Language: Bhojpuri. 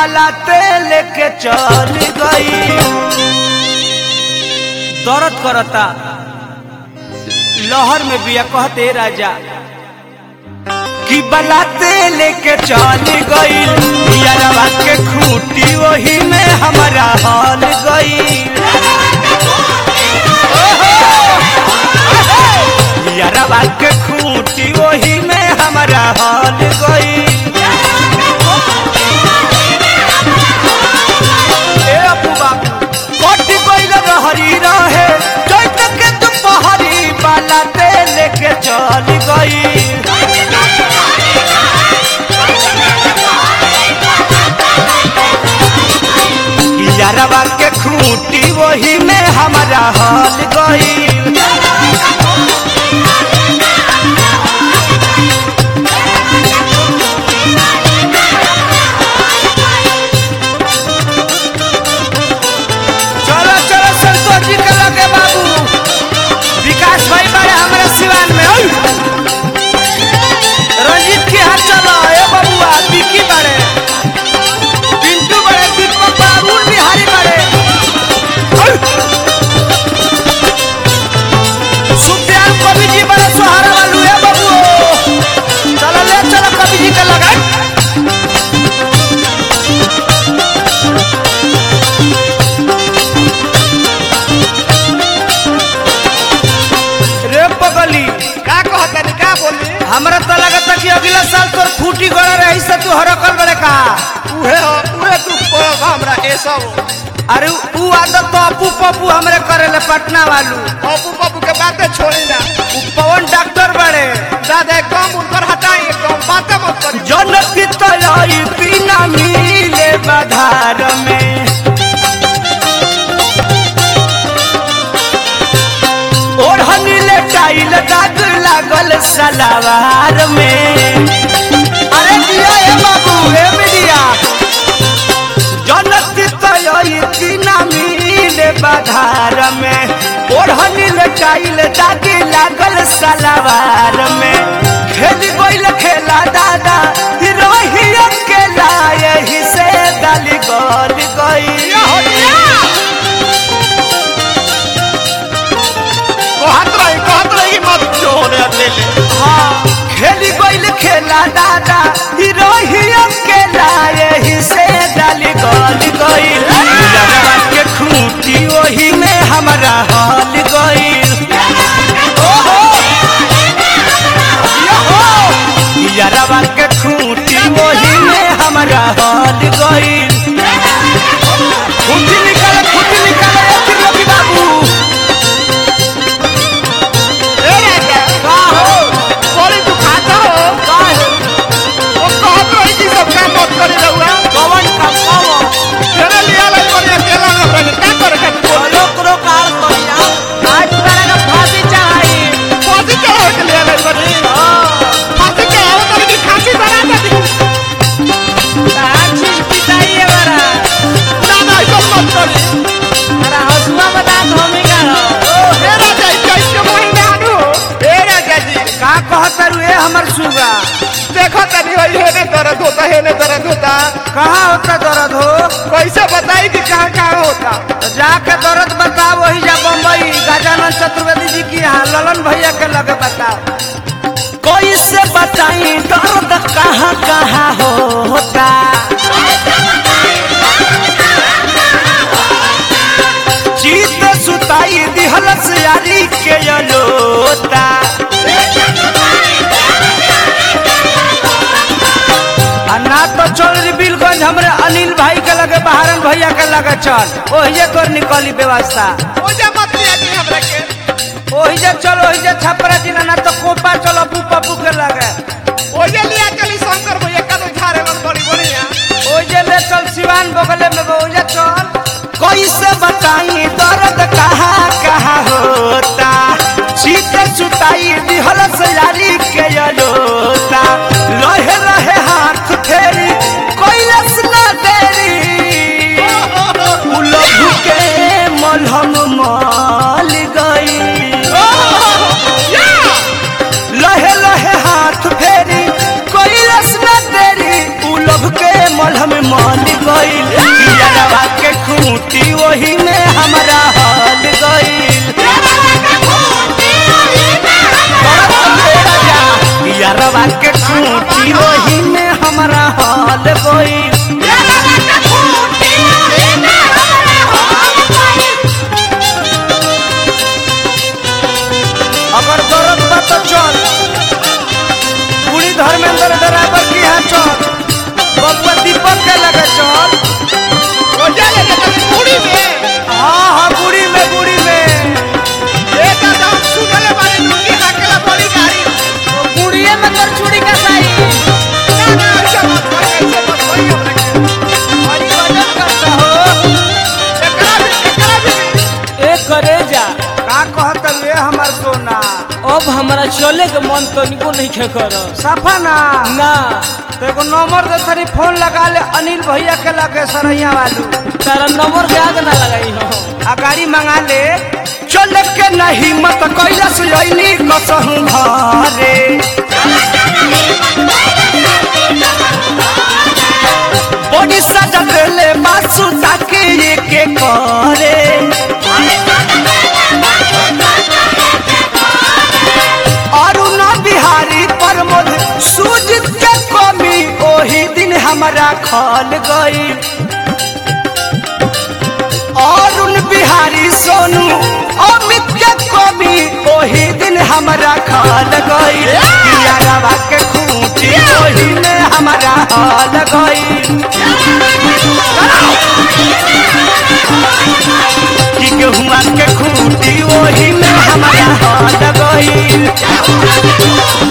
बलाते लेके चल गई दर्द करता लहर में बिया कहते राजा कि बलाते लेके चल गई यारवा के खूटी वही में हमारा हाल गई यारवा के खूटी वही में हमारा हाल गई ए अबू बाबू कोटी कोइल रहरी रहे चैत के दुपहरी बाला ते लेके चल गई यारवा के खूटी वही में हमारा हाल गई चलो चलो संतोष जी के लगे बाबू विकास भाई बड़े हमारे सिवान में ओय! रंजीत के हाथ चलो ए बबुआ विकी बड़े पिंटू बड़े दीपक बाबू बिहारी बड़े ओय! सुखदयाल कवि जी बड़े सहारा वालू है बबू चलो ले चलो कवि जी के लगे रे पगली का कहतनी का बोली हमरा तो लगता कि अगला साल तोर फूटी गड़ा रही से तू हरकल बड़े का उहे हो उहे तू पड़ब हमरा ए सब अरे ऊ आदत तो अपू पप्पू हमरे करेले पटना वालू पप्पू पप्पू के बातें छोड़ी ना ऊ पवन डॉक्टर बड़े दादा एकदम उनकर हटाई एकदम बातें मत करी जनती तलाई बिना मिले बाधार में ओढ़नी ले टाइल दाग लागल सलावार में अरे दिया ए बाबू ए मीडिया जनती तलाई बिना मिले बाधार में ओढ़नी ले टाइल दाग लागल सलावार में खेल गइल खेला दादा रही अकेला यही से गली गल गई कहत रही कहत रही मत छोड़ ले ले हाँ खेली गइल खेला दादा ही रही अकेला यही से डाली गल गइल लड़वा के खूटी वही में हमारा हाल गइल ओहो यहो यारवा के खूटी वही में हमारा हाल गइल खूटी निकाल खूटी निकाल ए त्रिलोकी बाबू ए राजा का हो बोली तू खाता हो काहे वो कहत रही कि सब काम मत करी रहुआ कवन का कवन तेरे लिए अलग कोने अकेला ना रहे का करे के बोली लोक रोकार करिया आज तोरा का फांसी चाही फांसी चढ़ावे के लिए अलग बनी फांसी चढ़ावे तो की फांसी बना दे आज पिताई बरा ना ना ऐसा मत करी अरे हसुआ बता धोमी का ओ हे राजा इस के महीना आनु हे राजा जी का कहत रे हमर सुगा देखो तनी होई हेने दर्द होता हेने दर्द होता कहाँ होता दर्द हो कैसे बताई कि कहाँ कहाँ होता तो जाके दर्द बताओ वही जा बम्बई गजानन चतुर्वेदी जी की यहाँ ललन भैया के लगे बताओ कैसे बताई दर्द कहाँ कहाँ होता जीत सुताई दिहलस यारी के अलोता आ ना तो चल री बिलगंज हमरे अनिल भाई के लगे बहारन भैया के लगे चल ओहिजे कर निकली व्यवस्था ओजा मत लिया कि हमरा के ओहिजे चल ओहिजे छपरा जिला ना तो कोपा चलो पू पप्पू के लगे ओजे लिया चली शंकर भैया का तो झारे मन बड़ी बढ़िया ओहिजे ले चल सिवान बगले में बा, ओहिजे चल कैसे बताई दर्द कहाँ कहाँ होता शीत सुताई दिहलस यारी के अलोता लहे लहे हाथ फेरी कैलस ना देरी उलझ के मलहम मल गई लहे लहे यारवा के खूंटी वही में हमारा हाल गई अगर दर्द बा तो चल पूरी धर्मेंद्र ड्राइवर की यहाँ चल बबुआ दीपक के लगे चल रोजा ले के तनी पूरी में हाँ हाँ बुढ़ी में बुढ़ी में एक दाम सुनले बारे लुंगी हाकेला बड़ी गाड़ी बुढ़िए में तोर चूड़ी का साई ना ना ऐसे मत कर ऐसे मत करी हमरा के बड़ी वजन करता हो एकरा भी एकरा भी ए करे जा का कहत रे हमार सोना अब हमरा चले के मन तनिको नहीं खे कर सफा ना ना तो एगो नंबर दे तनी फोन लगा ले अनिल भैया के लगे सरैया वालू तारा नंबर के आगे ना लगाई हो आ गाड़ी मंगा ले चल के नहीं मत कैला सुलैनी कसहु घरे बड़ी सजा देले बासु ताके के करे अरुण बिहारी प्रमोद सूजित के कमी ओही दिन हमारा खल गई अरुण बिहारी सोनू अमित के कमी ओही दिन हमारा खल गई यारवा के खूंटी ओही में हमारा हाल गई कि गेहुआ के खूंटी ओही में हमारा हाल गई